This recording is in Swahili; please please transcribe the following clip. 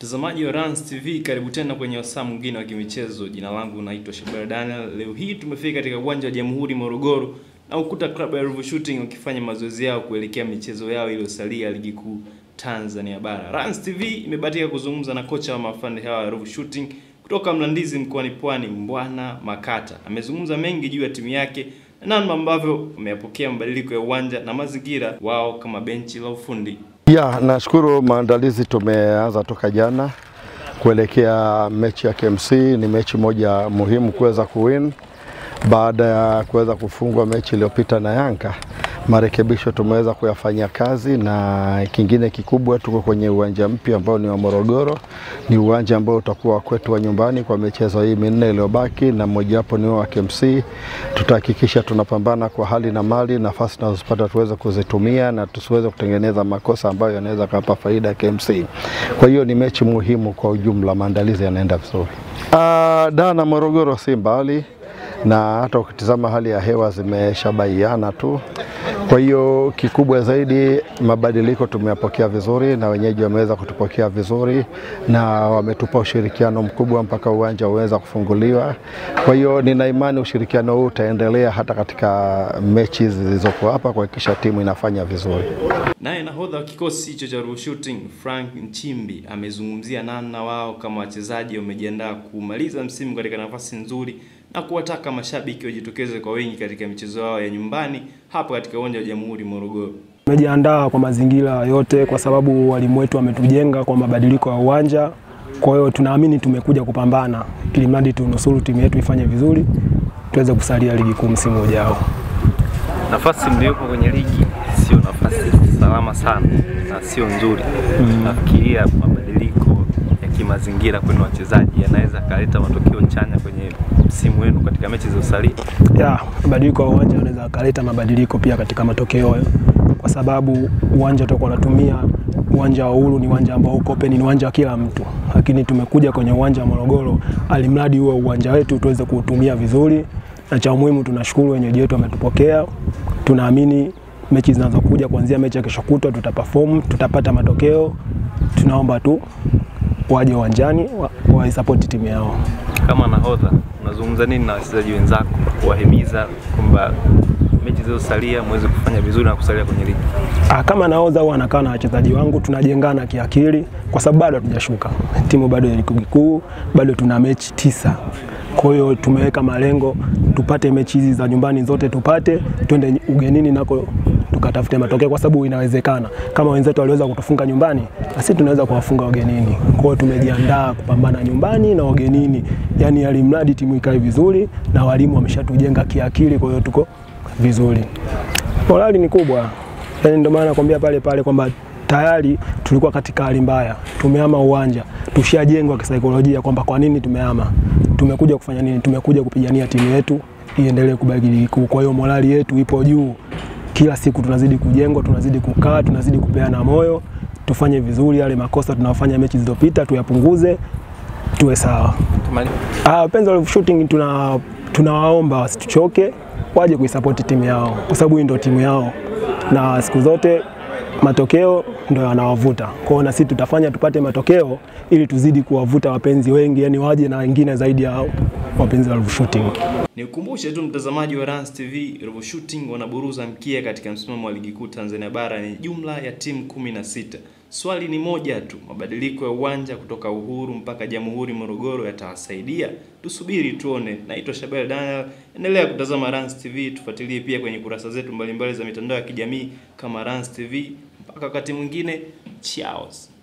Mtazamaji wa Rans TV, karibu tena kwenye wasaa mwingine wa kimichezo. Jina langu naitwa Shabara Daniel. Leo hii tumefika katika uwanja wa Jamhuri Morogoro na ukuta klabu ya Ruvu Shooting wakifanya mazoezi yao kuelekea michezo yao iliyosalia ligi kuu Tanzania bara. Rans TV imebahatika kuzungumza na kocha wa mafande hawa ya Ruvu Shooting kutoka Mlandizi mkoani Pwani, Mbwana Makata. Amezungumza mengi juu ya timu yake na namna ambavyo wameyapokea mabadiliko ya uwanja na mazingira wao kama benchi la ufundi. Ya, nashukuru maandalizi tumeanza toka jana kuelekea mechi ya KMC. Ni mechi moja muhimu kuweza kuwin baada ya kuweza kufungwa mechi iliyopita na Yanga. Marekebisho tumeweza kuyafanyia kazi, na kingine kikubwa, tuko kwenye uwanja mpya ambao ni wa Morogoro. Ni uwanja ambao utakuwa kwetu wa nyumbani kwa michezo hii minne iliyobaki, na mmojawapo ni wa KMC. Tutahakikisha tunapambana kwa hali na mali, nafasi tunazopata tuweze kuzitumia na tusiweze kutengeneza makosa ambayo yanaweza kapa faida ya KMC. Kwa hiyo ni mechi muhimu kwa ujumla, maandalizi yanaenda vizuri. Ah, Dar na Morogoro si mbali na hata ukitizama hali ya hewa zimeshabaiana tu. Kwa hiyo kikubwa zaidi, mabadiliko tumeyapokea vizuri na wenyeji wameweza kutupokea vizuri na wametupa ushirikiano mkubwa mpaka uwanja uweza kufunguliwa. Kwa hiyo nina imani ushirikiano huu utaendelea hata katika mechi zilizopo hapa kuhakikisha timu inafanya vizuri. Naye nahodha wa kikosi hicho cha Ruvu Shooting Frank Nchimbi amezungumzia namna wao kama wachezaji wamejiandaa kumaliza msimu katika nafasi nzuri na kuwataka mashabiki wajitokeze kwa wingi katika michezo yao ya nyumbani hapa katika uwanja wa Jamhuri Morogoro. Tumejiandaa kwa mazingira yote, kwa sababu walimu wetu wametujenga kwa mabadiliko ya uwanja. Kwa hiyo tunaamini tumekuja kupambana, ili mradi tunusuru timu yetu ifanye vizuri, tuweze kusalia ligi kuu msimu ujao. Nafasi mliopo kwenye ligi sio nafasi salama sana na sio nzuri. Nafikiria mabadiliko ya kimazingira kwenu wachezaji yanaweza kaleta matokeo chanya kwenye msimu wenu katika mechi zilizosalia. Ya, mabadiliko ya uwanja unaweza akaleta mabadiliko pia katika matokeo, kwa sababu uwanja tutakuwa natumia uwanja wa Uhuru ni uwanja ambao uko open, ni uwanja wa kila mtu, lakini tumekuja kwenye uwanja wa Morogoro, alimradi huo uwanja wetu tuweze kuutumia vizuri, na cha muhimu tunashukuru wenyeji wetu wametupokea. Tunaamini mechi zinazokuja kuanzia mechi ya kesho kutwa tutaperform, tutapata matokeo. Tunaomba tu waje uwanjani wa- waisapoti timu yao. Kama nahodha, unazungumza nini na wachezaji wenzako kuwahimiza kwamba mechi zilizosalia muweze kufanya vizuri na kusalia kwenye ligi? Ah, kama naoza huwa anakaa na wachezaji wangu tunajengana kiakili, kwa sababu bado hatujashuka, timu bado ya ligi kuu, bado tuna mechi tisa. Kwa hiyo tumeweka malengo tupate mechi hizi za nyumbani zote tupate, twende ugenini nako tukatafute matokeo, kwa sababu inawezekana kama wenzetu waliweza kutufunga nyumbani, na sisi tunaweza kuwafunga ugenini. Kwa hiyo tumejiandaa kupambana nyumbani na ugenini, yani alimradi timu ikae vizuri, na walimu wameshatujenga kiakili, kwa hiyo tuko vizuri. Morali ni kubwa, yani ndio maana nakwambia pale pale kwamba tayari tulikuwa katika hali mbaya, tumehama uwanja, tushajengwa kisaikolojia kwamba kwa nini tumehama, tumekuja kufanya nini, tumekuja kupigania timu yetu iendelee kubaki ligi kuu. Kwa hiyo morali yetu ipo juu, kila siku tunazidi kujengwa, tunazidi kukaa, tunazidi kupeana moyo, tufanye vizuri. Yale makosa tunayofanya mechi zilizopita tuyapunguze, tuwe sawa. Ah, wapenzi wa Ruvu Shooting tuna tunawaomba wasituchoke, waje kuisapoti timu yao kwa sababu hii ndio timu yao, na siku zote matokeo ndio yanawavuta. Kwa hiyo na sisi tutafanya tupate matokeo ili tuzidi kuwavuta wapenzi wengi, yani waje na wengine zaidi ya wapenzi wa Ruvu Shooting. Nikukumbushe tu mtazamaji wa Rans TV, Ruvu Shooting wanaburuza mkia katika msimamo wa ligi kuu Tanzania bara ni jumla ya timu kumi na sita. Swali ni moja tu, mabadiliko ya uwanja kutoka Uhuru mpaka Jamhuri Morogoro yatawasaidia? Tusubiri tuone. Naitwa Shabel Daniel, endelea kutazama Rans TV, tufuatilie pia kwenye kurasa zetu mbalimbali za mitandao ya kijamii kama Rans TV. Mpaka wakati mwingine, cheers.